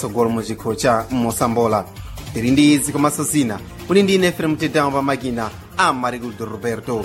tsogolo mu chikho cha mosambola tiri ndi izi komanso zina kuli ndi ine fm tedamo pa makina a mariguldo roberto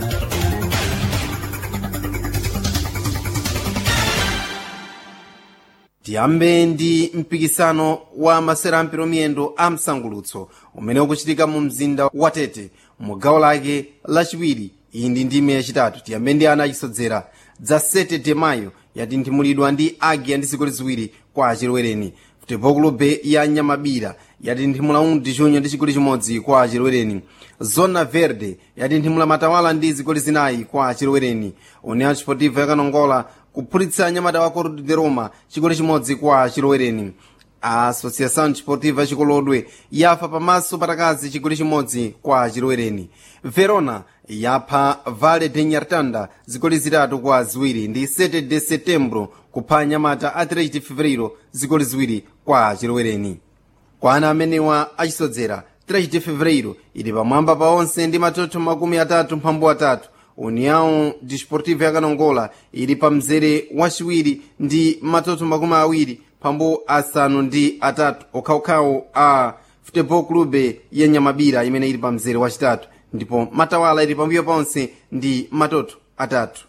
tiyambe ndi mpikisano wa masera ampiro miyendo a msangulutso umene ukuchitika mu mzinda wa tete mu gawo lake lachiwiri iyi ndi ndime yachitatu tiyambe ndi ana achisodzera dza 7 de mayo yatinthimulidwa ndi agiya ndi zigoli ziwiri kwa achirwereni futebol clube ya nyamabira yatinthimula 1 de junho ndi chigoli chimodzi kwa achirwereni zona verde yatinthimula matawala ndi zigoli zinayi kwa achirwereni união desportiva yakanongola kuphulitsa anyamata wa corte de roma chigoli chimodzi kwa achirwereni a associação desportiva chikolodwe yafa pamaso patakazi chigoli chimodzi kwa achirwereni verona yapha vale de nyartanda zigoli zitatu kwa ziwiri ndi 7 de setembro kupha anyamata a 3 de fevereiro zigoli ziwiri kwa achirwereni kwa ana amenewa achisodzera 3 de fevereiro ili pamwamba pa onse ndi matoto makumi atatu mphambu atatu união desportiva yakanongola ili pa mzere wachiwiri ndi matoto makumi awiri mphambu asanu ndi atatu okhaokhawo a futebol clube ya nyamabira imene ili pa mzere wachitatu ndipo matawala ili pambuyo ponse ndi matoto atatu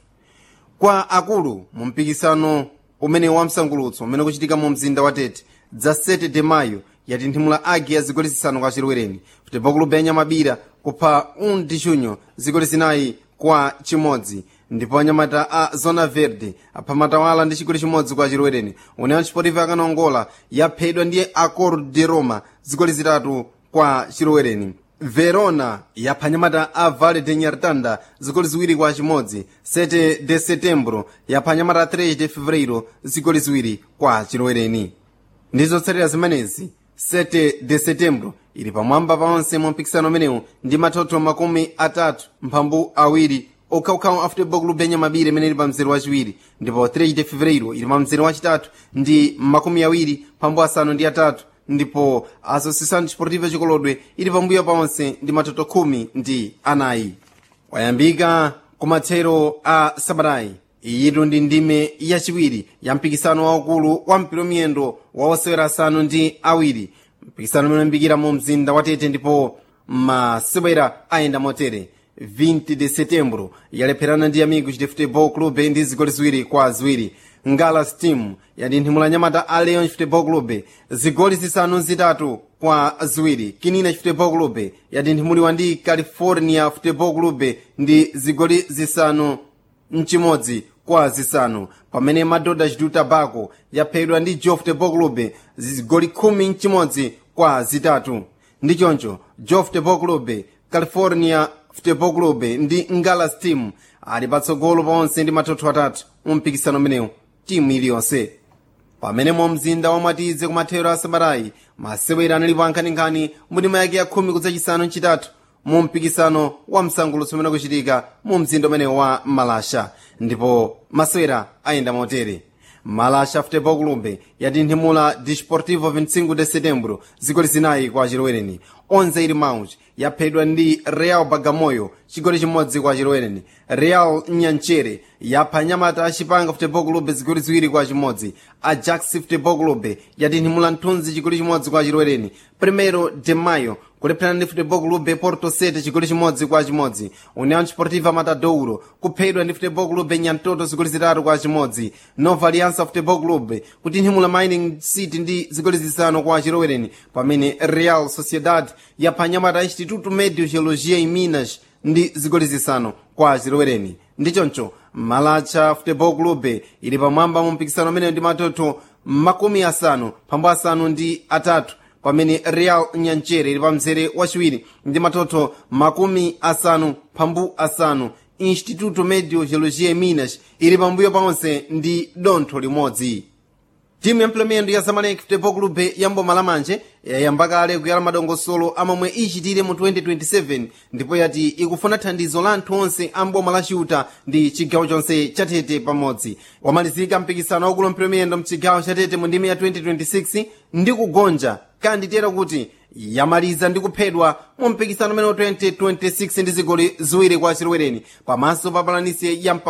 kwa akulu mu mpikisano umene wamsangulutso umene ukuchitika mu mzinda wa tete dza 7 de mayo yatinthimula agi ya zigoli zisanu kwa chirwereni futebol clube ya nyamabira kupha 1 de junho zigoli zinayi kwa chimodzi ndipo anyamata a zona verde apha matawala ndi chigoli chimodzi kwa chirwereni união desportiva yakanongola yaphedwa ndi acor de roma zigoli zitatu kwa chirwereni verona yapha anyamata a vale de nyartanda zigoli ziwiri kwa chimodzi 7 de setembro yapha anyamata a 3 de fevereiro zigoli ziwiri kwa chirwereni ndizotsatira zimenezi 7 de setembro ili pamwamba paonse mu mpikisano umenewu ndi matoto makumi atatu mphambu awiri okhaokhawo a futebol clube yanyamabira imene ili pa mzere wachiwiri ndipo 3 de fevereiro ili pa mzere wachitatu ndi makumi awiri mphambu asanu ndi atatu ndipo associação desportiva chikolodwe ili pambuyo paonse ndi matoto khumi ndi anayi wayambika kumathero a sabatayi iyitu ndi ndime yachiwiri ya mpikisano waukulu wa mpira miyendo wa osewera asanu ndi awiri mpikisano umene uyambikira mu mzinda wa tete ndipo masewera ayenda motere 20 de setembro yalepherana ndi amigos de futebol clube ndi zigoli ziwiri kwa ziwiri ngalas team yatinthimula nyamata a leon futebol clube zigoli zisanu zitatu kwa ziwiri kinina futebol clube yatinthimuliwa ndi california futebol clube ndi zigoli zisanu mchimodzi kwa zisanu pamene madoda chitu tabako yaphedwa ndi joe futebol clube zigoli khumi mchimodzi kwa zitatu ndi choncho joe futebol clube california futebol clube ndi ngalas team ali patsogolo paonse ndi matoto atatu mu mpikisano umenewu timu iliyonse pamene mu mzinda wamwatize kumathero a sabatayi masewera analipo ankhaninkhani mu ndima yake ya khumi kudzachisanu mchitatu mu mpikisano wa msangulutso umene ukuchitika mu mzinda umenewu wa malasha ndipo masewera ayenda motere malasha futebol clube yatinthimula desportivo 25 de setembro zigoli zinayi kwa chirwereni onze ili mauch yaphedwa ndi real bagamoyo chigoli chimodzi kwa chirwereni real nyanchere yapha nyamata achipanga futebol clube zigoli ziwiri kwa chimodzi ajax futebol clube yatinthimula mthunzi chigoli chimodzi kwa chirwereni primero de mayo kulepherana ndi futebol clube porto 7 chigoli chimodzi kwa chimodzi união desportiva matadouro kuphedwa ndi futebol clube nyantoto zigoli zitatu kwa chimodzi nova aliança futebol clube kutinthimula mining city ndi zigoli zisanu kwa chirwereni pamene real sociedad yapha nyamata instituto medio geologia em minas ndi zigoli zisanu kwa chirwereni ndi choncho malacha futebol clube ili pamwamba mu mpikisano umene ndi matoto makumi asanu phambu asanu ndi atatu pamene real nyanchere ili pa mzere wachiwiri ndi matoto makumi asanu phambu asanu instituto medio geologia minas ili pambuyo paonse ndi dontho limodzi timu ya mplemendo ya zamalek futebol clube ya mboma lamanje yayamba kale kuyala madongosolo amomwe ichitire mu 2027 ndipo yati ikufuna thandizo la anthu onse a mboma la chiuta ndi chigawo chonse chatete pamodzi wamalizika mpikisano waukulu mplemendo mchigawo chatete mu ndime ya 2026 ndi kugonja kanditera kuti yamaliza ndi kuphedwa mu mpikisano umene 2026 ndi zigoli ziwiri kwa chirwereni pamaso pa palanisi ya mpadwe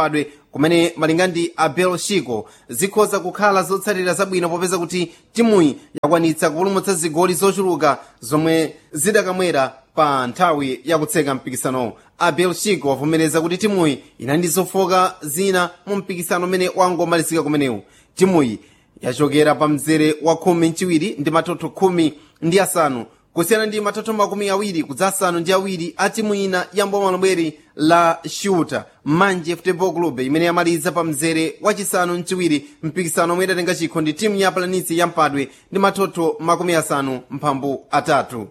kumene malinga ndi abel shiko zikhoza kukhala zotsatira zabwino popeza kuti timuyi yakwanitsa kupulumutsa zigoli zochuluka zomwe zidakamwera pa nthawi yakutseka mpikisanowo abel shiko wavomereza kuti timuyi inali ndi zofoka zina mu mpikisano umene wangomalizika kumenewu timuyi yachokera pa mzere wa khumi mchiwiri ndi matoto khumi ndi asanu kusiyana ndi matoto makumi awiri kudza asanu ndi awiri a timu ina ya mbomalobweri la shuta manje football club imene yamaliza pa mzere wachisanu mchiwiri mpikisano omwe idatenga chikho ndi timu ya planisi ya mpadwe ndi matoto makumi asanu mphambu atatu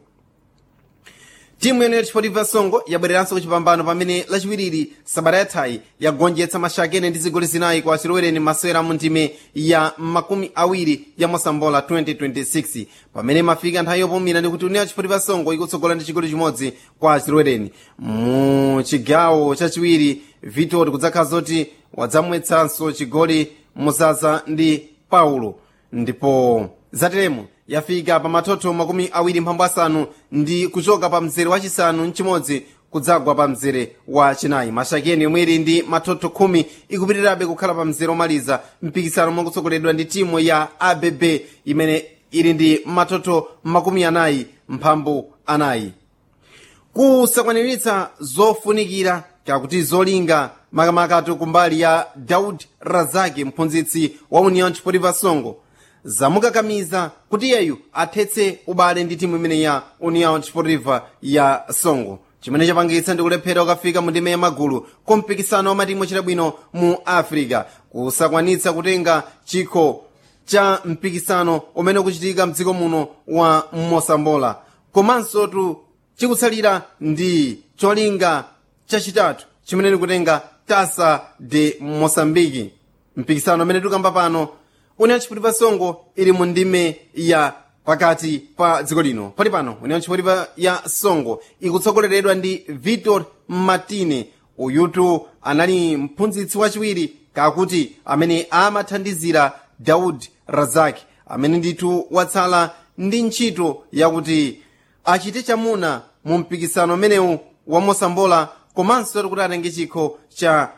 timu yene yachipotipa songo yabwereranso kuchipambano pamene lachiwiriri sabata yathayi yagonjetsa mashakene ndi zigoli zinayi kwa achilowereni masewera mu ndime ya makumi awiri ya mosambola 2026 pamene mafika nthawi yopumira ndi kuti union yachipotipa songo ikutsogola ndi chigoli chimodzi kwa achilowereni mu chigawo chachiwiri vitor kudzakhala zoti wadzamwetsanso chigoli muzaza ndi paulo ndipo zateremo yafika pa matoto makumi awiri mphambu asanu ndi kuchoka pa mzere wachisanu mchimodzi kudzagwa pa mzere wa chinayi mashakeni yomwe ili ndi matoto khumi ikupitirirabe kukhala pa mzere omaliza mpikisano omwe kutsogoledwa ndi timu ya abb imene ili ndi matoto makumi anayi mphambu anayi kusakwaniritsa zofunikira kakuti zolinga makamakatu kumbali ya daud razaki mphunzitsi wa union chipotipa songo zamukakamiza kuti iyeyu athetse ubale ndi timu imene ya union sportiva ya songo chimene chapangitsa ndi kulephera ukafika mu ndime ya magulu kompikisano wa matimu ochita bwino mu africa kusakwanitsa kutenga chikho cha mpikisano umene ukuchitika mdziko muno wa mosambola komanso tu chikutsalira ndi cholinga chachitatu chimene ndikutenga tasa de mosambiki mpikisano umene tikamba pano union chipotipa songo ili mu ndime ya pakati pa dziko lino pali pano union chipotipa ya songo ikutsogoleredwa ndi victor martine uyutu anali mphunzitsi wachiwiri kakuti amene amathandizira daud razaki amene ndithu watsala ndi ntchito yakuti achite chamuna mu mpikisano umenewu wa mosambola komanso kuti atenge chikho cha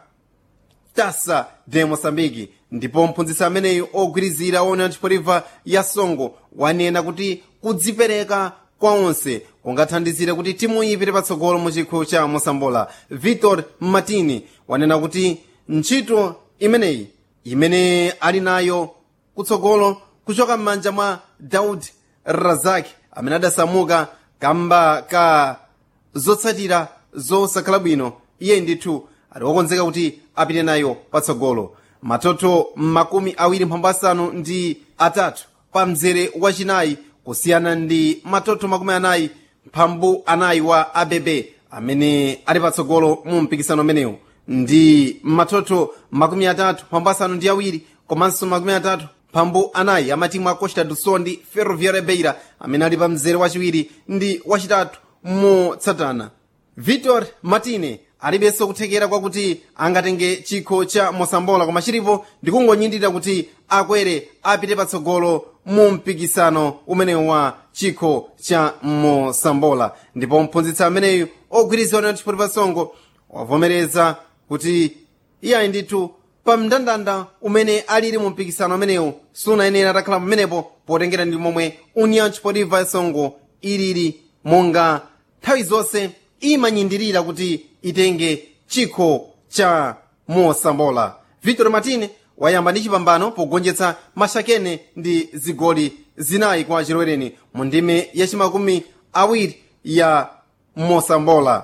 tasa de mosambiki ndipo mphunzitsi ameneyu ogwirizira wa union chipotipa ya songo wanena kuti kudzipereka kwa onse kungathandizire kuti timu ipite patsogolo mu chikho cha mosambola victor martini wanena kuti ntchito imeneyi imene ali nayo kutsogolo kuchoka m'manja mwa daud razaki amene adasamuka kamba ka zotsatira zosakhala bwino iye ndithu ali wokonzeka kuti apite nayo patsogolo matoto makumi awiri mphambu asanu ndi atatu pa mzere wachinayi kusiyana ndi matoto makumi anayi mphambu anayi wa abb amene ali patsogolo mu mpikisano umenewu ndi matoto makumi atatu mphambu asanu ndi awiri komanso makumi atatu mphambu anayi amatimu a costa do sol ndi ferroviária beira amene ali pa mzere wachiwiri ndi wachitatu motsatana victor martine alibenso kuthekera kwakuti angatenge chikho cha mosambola koma chilipo ndikungonyindira kuti akwere apite patsogolo mu mpikisano umenewu wa chikho cha mosambola ndipo mphunzitsi ameneyu ogwirizana na chipotipa songo wavomereza kuti iyayi ndithu pa mndandanda umene alili mu mpikisano amenewu sunayenera atakhala pamenepo potengera ndi momwe union chipotipa songo ilili monga nthawi zonse imanyindirira kuti itenge chikho cha mosambola victor martine wayamba ndi chipambano pogonjetsa mashakene ndi zigoli zinayi kwa chilowereni mu ndime yachimakumi awiri ya mosambola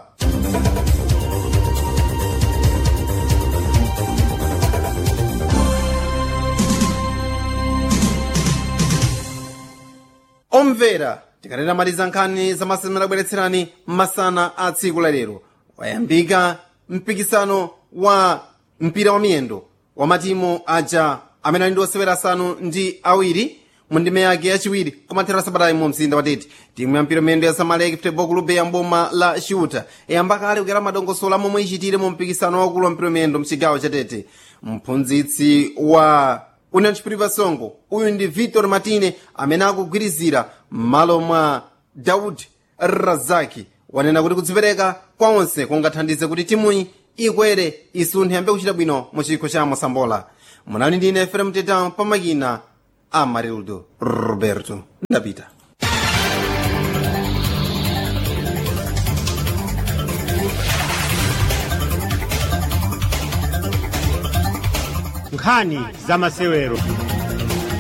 omvera tikanena maliza nkhani zamasana abweretserani masana a tsiku la lero wayambika mpikisano wa mpira wa miyendo wa matimu aja amene ali ndi osewera asanu ndi awiri mu ndime yake yachiwiri kumathera sabatayi mu mzinda watete timu ya mpira miyendo ya samaleki football club ya mboma la shuta yayamba kale kukera madongosolo momwe ichitire mu mpikisano wakulu wa mpira miyendo mchigawo cha tete mphunzitsi wa union chipotipa songo uyu ndi victor martine amene akugwirizira m'malo mwa daud razaki wanena kuti kudzipereka kwa onse kungathandize kuti timuyi ikwere isunthe yambe kuchita bwino mu chikho cha mosambola munali ndine efrem tetan pamakina amarildo roberto ndapita nkhani za masewero